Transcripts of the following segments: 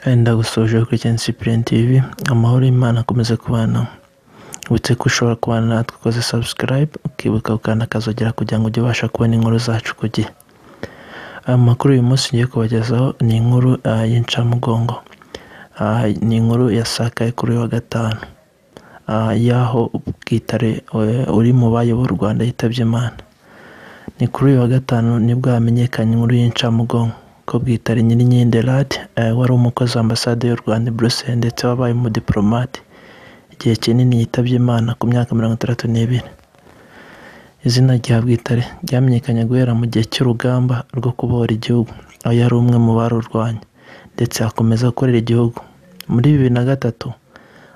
Wenda gusoje Christian Cyprien TV, amahoro y'Imana akomeze kubana. Witse ko ushobora kubana natwe ukoze subscribe, ukibuka gukanda akazogera kugira ngo ujye ubasha kubona inkuru zacu ku gihe. Amakuru uyu munsi ngiye kubagezaho ni inkuru ah, y'incamugongo. Ah, Ni inkuru yasakaye kuri uyu wa gatanu. Ah, Y'aho Bwitare eh, uri mu bayoboye u Rwanda yitabye Imana. Ni kuri uyu wa gatanu nibwo hamenyekanye inkuru y'incamugongo ko Bwitare Nyirinkindi eh, wari umukozi wa ambasade y'u Rwanda i Bruxelles ndetse wabaye umudipolomate igihe kinini yitabye Imana ku myaka mirongo itandatu n'ibiri. Izina rya Bwitare ryamenyekanye guhera mu gihe cy'urugamba rwo kubohora igihugu, aho yari umwe mu barurwanya ndetse akomeza gukorera igihugu. Muri bibiri na gatatu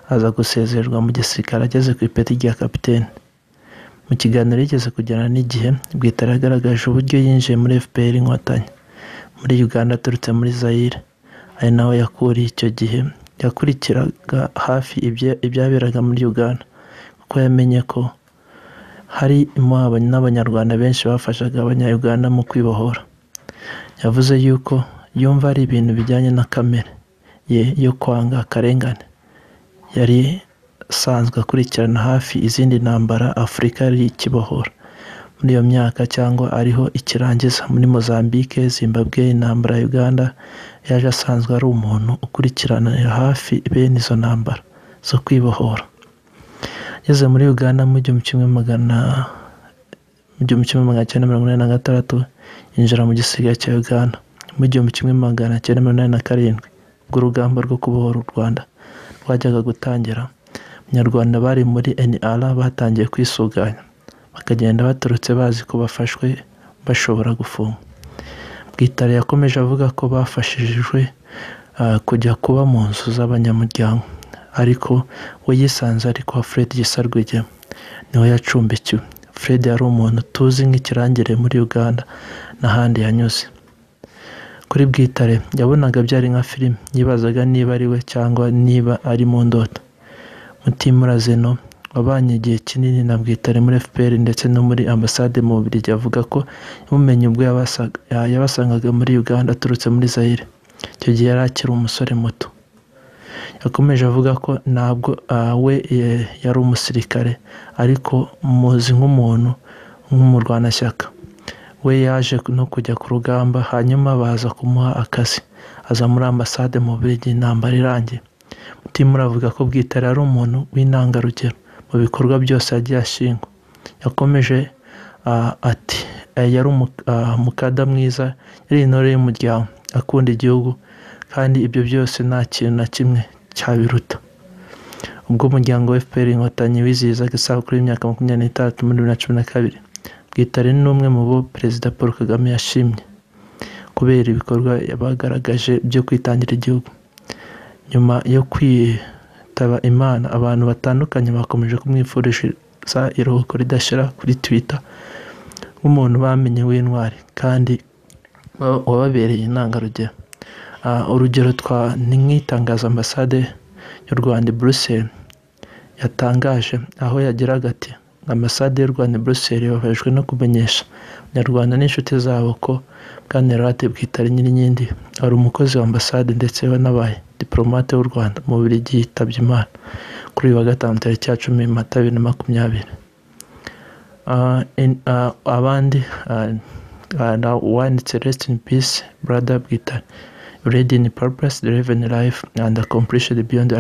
aza gusezererwa mu gisirikare ageze ku ipeti rya kapiteni. Mu kiganiro yigeze kugirana n'igihe, Bwitare yagaragaje uburyo yinjiye muri FPR Inkotanyi muri Uganda aturutse muri Zaire, ari naho yakuriye icyo gihe yakurikiraga hafi ibya- ibyaberaga muri Uganda kuko yamenye ko harimo aba- n'Abanyarwanda benshi bafashaga Abanyayuganda mu kwibohora. Yavuze yuko yumva ari ibintu bijyanye na kamere ye yo kwanga akarengane. Yari asanzwe akurikirana hafi izindi ntambara Afurika yari ikibohora muri iyo myaka cyangwa ariho ikirangiza muri Mozambique, Zimbabwe, intambara ya Uganda, yaje asanzwe ari umuntu ukurikiranira hafi bene izo ntambara zo kwibohora. Ageze muri Uganda mu gihumbi kimwe magana mu gihumbi kimwe magana cyenda mirongo inani na gatandatu yinjira mu gisirikare cya Uganda mu gihumbi kimwe magana cyenda mirongo inani na karindwi ubwo urugamba rwo kubohora u Rwanda rwajyaga gutangira abanyarwanda bari muri NR batangiye kwisuganya bakagenda baturutse bazi ko bafashwe bashobora gufungwa Bwitare yakomeje avuga ko bafashijwe ah, kujya kuba mu nzu z'abanyamuryango ariko we yisanze ari kwa Fred Gisa Rwigema niho yacumbikiwe Fred yari umuntu tuzi nk'ikirangire muri Uganda n'ahandi yanyuze kuri Bwitare yabonaga byari nka filime yibazaga niba ari we cyangwa niba ari mu ndoto Mutimura Zeno wabanye igihe kinini na Bwitare muri FPR ndetse no muri ambasade mu Bubiligi avuga ko yamumenye ubwo yabasaga- ya- yabasangaga muri Uganda aturutse muri Zaire icyo gihe yari akiri umusore muto yakomeje avuga ko ntabwo ah, we eh, yari umusirikare ariko muzi nk'umuntu nk'umurwanashyaka we yaje no kujya ku rugamba hanyuma baza kumuha akazi aza muri ambasade mu Bubiligi intambara irangiye Mutimura avuga ko Bwitare ari umuntu w'intangarugero mu bikorwa byose yagiye ashingwa yakomeje ah, ati "Eh, yari umu- ah, umukada mwiza yari intore y'umuryango akunda igihugu kandi ibyo byose nta kintu na kimwe cyabiruta ubwo umuryango wa FPR inkotanyi wizihizaga isabukuru y'imyaka makumyabiri n'itatu muri bibiri na cumi na kabiri Bwitare ni umwe mu bo Perezida Paul Kagame yashimye kubera ibikorwa bagaragaje byo kwitangira igihugu nyuma yo kwitaba Imana abantu batandukanye bakomeje kumwifuriza iruhuko ridashira kuri Twitter nk'umuntu bamenye w'intwari kandi wa- wababereye intangarugero Ah, urugero twa ni nk'itangazo ambasade y'u Rwanda i Bruxelles yatangaje aho yagiraga ati ambasade y'u Rwanda i Bruxelles babajwe no kumenyesha abanyarwanda n'inshuti zabo ko Bwana Laurent Bwitare Nyirinkindi ari umukozi wa ambasade ndetse wanabaye diplomate w'u Rwanda mu Bubiligi yitabye Imana kuri uyu wa gatanu tariki ya cumi Mata bibiri na makumyabiri Ah, in- ah, abandi ah, ah, na- wanditse rest in peace brother Bwitare read in purpose the living life and accomplished beyond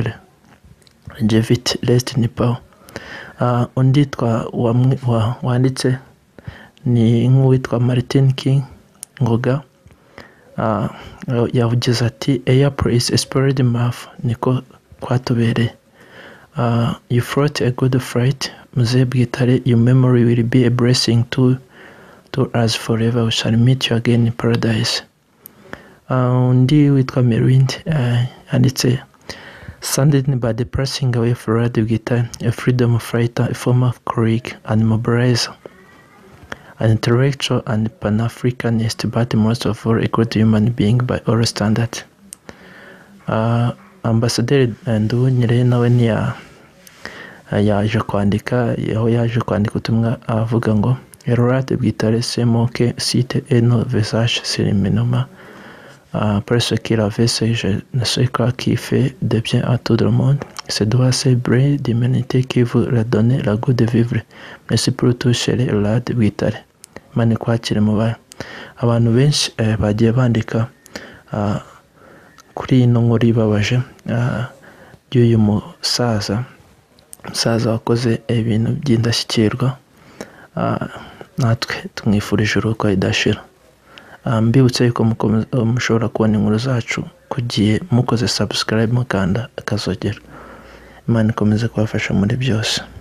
longevity rest in power Ah, undi twa wamwe- wa- wanditse ni nk'uwitwa Martin King Ngoga Ah, yavugize ati airport is expired mouth niko kwatubereye Uh, you fought a good fight, Mzee Bwitare. Your memory will be a blessing to to us forever. We shall meet you again in paradise. Uh, undi witwa Merind uh, yanditse Sanded by the passing away of Rad Bwitare, a freedom fighter, a former colleague and mobilizer, an intellectual and pan-Africanist, but most of all a good human being by all standards. Uh, Ambasaderi eh, Nduwunyire nawe ntiya yaje kwandika aho yaje kwandika ubutumwa avuga ngo erorate bwitare semoke site eno vesaje seriminoma Uh, pour ceux qui l'avaient, c'est je ne sais quoi qui fait de bien à tout le monde. C'est doit ces brin d'humanité qui vous redonne le goût de vivre. Merci pour tout, chéri Lad Witare. Mani kwakira mubaye. Abantu benshi eh, bagiye bandika ah, kuri ino nkuru ibabaje ah, y'uyu musaza umusaza wakoze ibintu by'indashyikirwa ah, natwe tumwifurije uruhuko idashira Ah, mbibutse yuko mukomeza- eh, mushobora kubona inkuru zacu kugiye mukoze subscribe mukanda akazogera imana ikomeze kubafasha muri byose